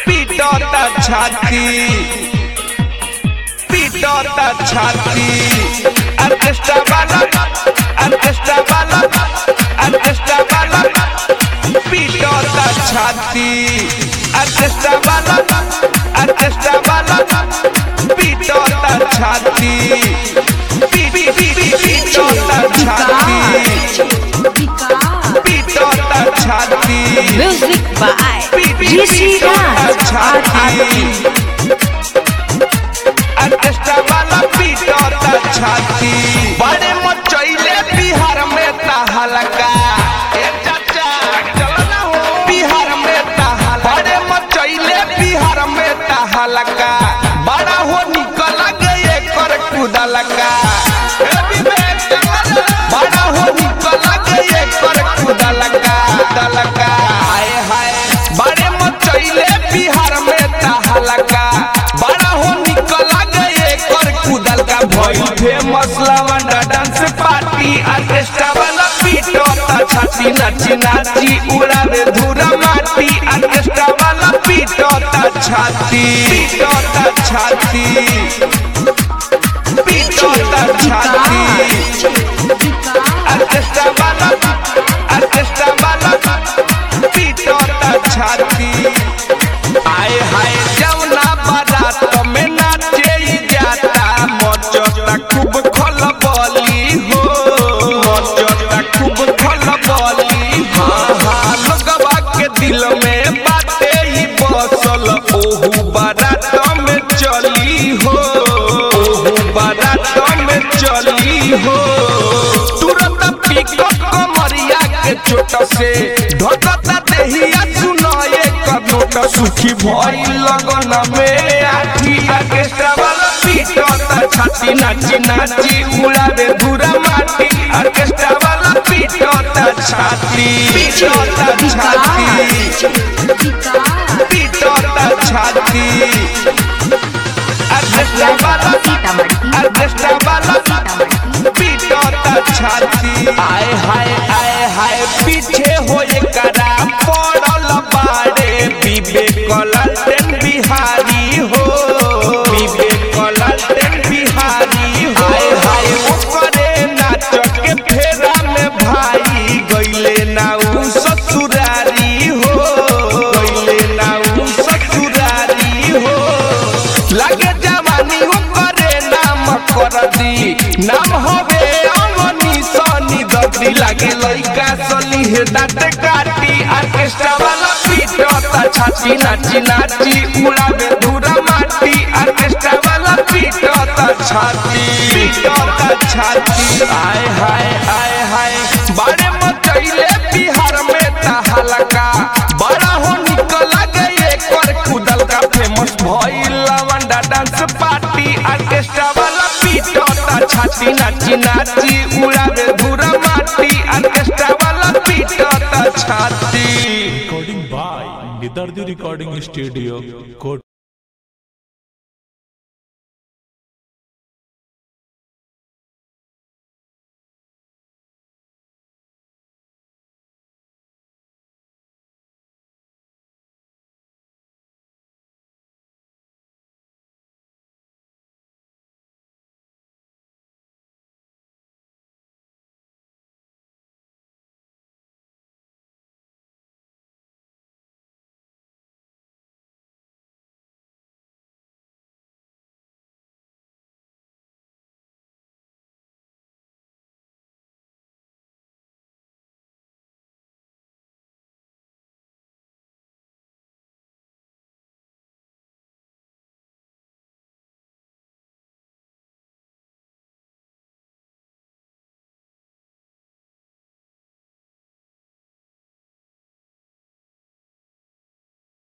पीटता छाती पीटता छाती ऑर्केस्ट्रा वाला ऑर्केस्ट्रा वाला ऑर्केस्ट्रा वाला पीटता छाती ऑर्केस्ट्रा वाला ऑर्केस्ट्रा वाला पीटता छाती पी पी पी पी पीटता छाती पीटता छाती Music by P P Rishi पीटता Raj छाती ऑर्केस्ट्रा वाला पीटता छाती बड़े मचैले बिहार में तहलका ए चाचा चलो ना हो बिहार में तहलका बड़े मचैले बिहार में तहलका बड़ा हो निकल गए कर कुदलका ए विवेक चलो ना। बड़ा हो निकल गए कर कुदलका कुदलका हाय हाय बड़े मचैले बिहार में तहलका बड़ा हो निकल गए कर कुदल का भइल फेमस लवंडा डांस पार्टी ऑर्केस्ट्रा वाला पीटता छाती नाची नाची उड़ावे धूरा माटी ऑर्केस्ट्रा वाला पीटता छाती पीटता छाती पीटता छाती ऑर्केस्ट्रा वाला ऑर्केस्ट्रा वाला पीटता छाती आए हाय जौना बारात में नाचे ही जाता मचता खूब खलबली हो मचता खूब खलबली हाँ हाँ लोगवा के दिल में बाते ही बसल ओहू बारात में चली हो ओहू बारात में चली हो तुरंत पिकअप कमरिया के चोट से ढकता देहिया सुनाए कनोट सुखी भई लगन में आठी ऑर्केस्ट्रा वाला पीटता छाती नाची नाची उड़ावे धूरा माटी ऑर्केस्ट्रा वाला पीटता छाती पीटता छाती पीटता छाती ऑर्केस्ट्रा वाला ऑर्केस्ट्रा वाला पीटता छाती आए हाय आए हाय पीछे होए करा पड़ल बाड़े विवेक लल्टन बिहारी हो विवेक लल्टन बिहारी हो हाय हाय ओकरे नाच के फेरा में भाई गइले नाउ ससुरारी हो गइले नाउ ससुरारी हो लगे जवानी ओकरे नाम कर दी नाम हवे अमनी सनी दर्दी लागे लइका सली हे दाँत काटी ऑर्केस्ट्रा वाला पीटता छाती नाची नाची उड़ावे धूरा माटी ऑर्केस्ट्रा वाला पीटता छाती पीटता छाती आय हाय आय हाय बड़े मचैले बिहार में तहलका बड़ा हो निकल गए कर कुदल का फेमस भइल लवंडा डांस पार्टी ऑर्केस्ट्रा वाला पीटता छाती नाची नाची उड़ावे धूरा माटी ऑर्केस्ट्रा वाला पीटता छाती recording by Nidardi Recording Studio, Kot